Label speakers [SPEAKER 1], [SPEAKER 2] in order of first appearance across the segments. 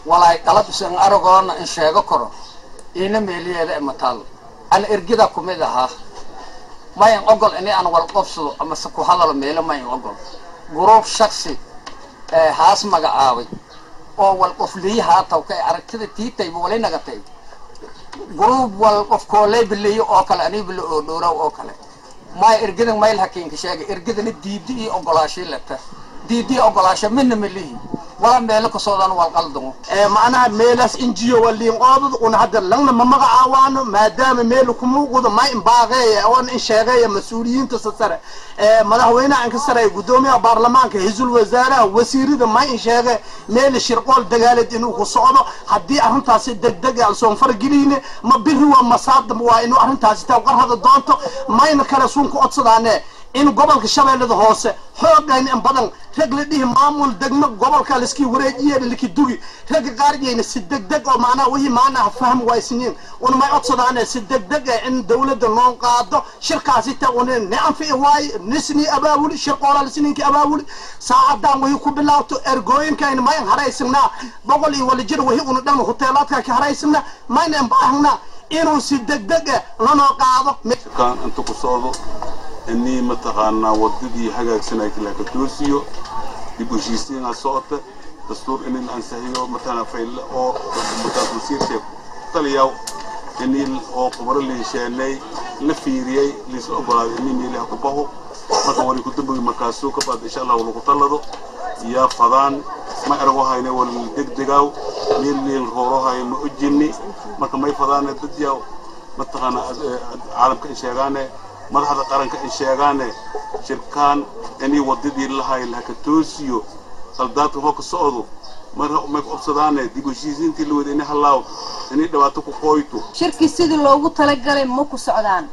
[SPEAKER 1] walaay qalabsan aragoona in sheego karo iina meeliyeeda imataal an ergida kumid ahaa mayan ogol ini aan wal qobsado amase ku hadalo meelo mayan ogol guruub shaksi ee haas magacaabay oo wal qofliyi haataw ka aragtida tiitayba wali nagatay guruub wal qof kooley biliyo oo kale anii bilo oo dhowraw oo kale maya ergidan mayl hakiinka sheegay ergidana diidi iyo ogolaashii leta diidi iyo ogolaasho midna melihi wala meelo kasoodan wal qaldamo
[SPEAKER 2] macnaha meelaas injiyo waliin qoobad una hadda langna ma magacaawaano maadaama meel kumuuqdo ma inbaaqeeya oon in sheegeeya mas-uuliyiinta sare madaxweynaha inka sare gudoomiyaha baarlamaanka hisul wasaaraha wasiirada ma in sheege meel shirqool dagaaleed inuu ku socdo haddii arrintaasi degdeg alsoon fargeliyne ma biri waa masaadam waa inuu arrintaasi tawqarhada doonto mayna kale suun ku codsadaane in gobolka shabeellada hoose xoogayn in badan rag la dhihi maamul degmo gobolka liskii wareejiye liki dugi ragga qaariyayna si degdeg oo macnaha wixii maanaha fahm waysiniin un may codsadaane si degdeg eh in dawladda noo qaado shirkaasi ta un ne anfici waaye nisni abaabuli shirqoola lisniinki abaabuli saacadan wixii ku bilaabto ergooyinkayna mayn haraysignaa boqol iyo wala jir wixii una dhan huteelaadka ka haraysigna mayna baahnaa inuu si degdeg eh lanoo qaado
[SPEAKER 3] kan inta ku socdo inii mataqaanaa wadadii hagaagsanay la ka toosiyo dib u heshiisiinaa socota dastuur in la ansaxiyo matala fayl oo mutaasiirka taliyaw inii oo khubaro la hesheenay la fiiriyey liisa ogolaaday inii meelaha ku baho marka wali ku dambogi markaasuu ka baad insha allah lagu talado yaa fadaan ma erago hayne wal degdegaaw meel meel rooro hay ma ujinni marka may fadaane dad yaa mataqaanaa caalamka in sheegaane madaxda qaranka ay sheegaane shirkaan inay wadadii lahay laka toosiyo qaldaadka hoo ka socdo mar may obsadaane dib u heshiisiintii la wada inay halaaw inay dhibaato ku qooyto
[SPEAKER 4] shirkii sidii loogu talagalay ma ku socdaan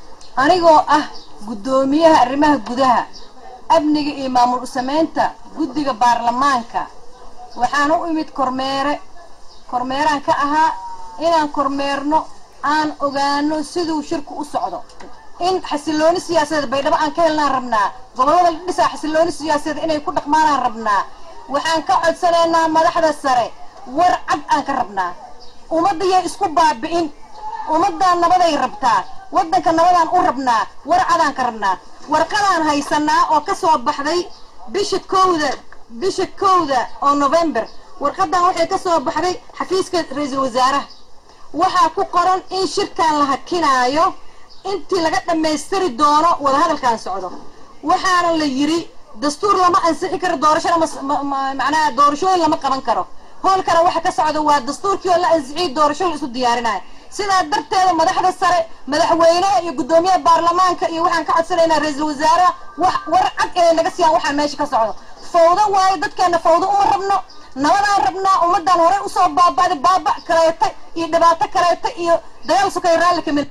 [SPEAKER 4] anigoo ah guddoomiyaha arrimaha gudaha amniga iyo maamul u-samaynta guddiga baarlamaanka waxaan u imid kormeere kormeeraan ka ahaa inaan kormeerno aan ogaano siduu shirku u socdo in xasilooni siyaasadeed baydhabo aan ka helnaan rabnaa gobollada la dhisaa xasilooni siyaasadeed inay ku dhaqmaanaan rabnaa waxaan ka codsanaynaa madaxda sare war cad aan ka rabnaa ummaddayay isku baabi'in ummaddan nabaday rabtaa waddanka nabadaan u rabnaa war cadaan ka rabnaa warqadaan haysanaa oo ka soo baxday bisha kowda bisha kowda oo november warqadan waxay ka soo baxday xafiiska ra-iisul wasaaraha waxaa ku qoran in shirkan la hakinaayo intii laga dhammaystiri doono wadahadalkan socdo waxaana la yidhi dastuur lama ansixi karo doorashona macnaha doorashooyin lama qaban karo hoolkana waxa ka socda waa dastuurkii oo la ansixiyey doorasho la isu diyaarinayo sidaa darteeda madaxda sare madaxweynaha iyo guddoomiyaha baarlamaanka iyo waxaan ka codsanaynaa ra-iisul wasaaraha wax war cad inay naga siiyaan waxaa meesha ka socdo fawdo waayo dadkeena fawdo uma rabno nabadaan rabnaa ummaddan horey usoo baaba'day baaba kaleeta iyo dhibaato kaleeta iyo dagaal sukay raalli kamid